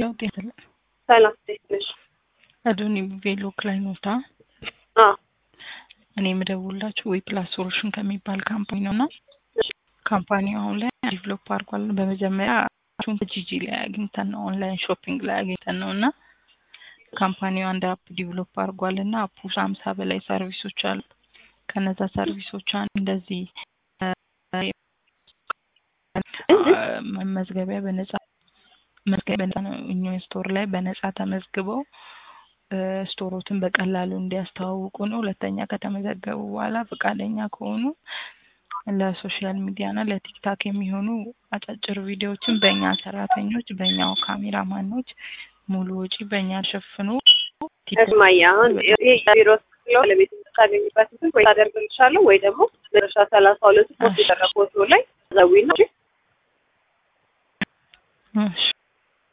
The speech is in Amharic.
ለውጥ የለም። ሰላም እንዴት ነሽ? አዶኒ ቬሎ ክላይኖታ አዎ እኔ የምደውላችሁ ወይ ፕላስ ሶሉሽን ከሚባል ካምፓኒ ነው እና ካምፓኒው አሁን ላይ ዲቨሎፕ አድርጓል። በመጀመሪያ ቹን ጂጂ ላይ አግኝተን ነው ኦንላይን ሾፒንግ ላይ አግኝተን ነው እና ካምፓኒው አንድ አፕ ዲቨሎፕ አድርጓል እና አፑ ሀምሳ በላይ ሰርቪሶች አሉ። ከነዛ ሰርቪሶች አንድ እንደዚህ መመዝገቢያ በነጻ መዝገቢያ በነጻ ነው። እኛ ስቶር ላይ በነጻ ተመዝግበው ስቶሮትን በቀላሉ እንዲያስተዋውቁ ነው። ሁለተኛ ከተመዘገቡ በኋላ ፈቃደኛ ከሆኑ ለሶሻል ሚዲያ እና ለቲክታክ የሚሆኑ አጫጭር ቪዲዮዎችን በእኛ ሰራተኞች በእኛው ካሜራማኖች ሙሉ ወጪ በእኛ ሸፍኖ እማዬ አሁን ይሄ ቢሮ ስለው ለቤት የምታገኝበት እንትን ወይ ታደርግልሻለሁ ወይ ደግሞ መጨረሻ ሰላሳ ሁለት ፖስት የተደረገ ፎቶ ላይ ዘዊና እሺ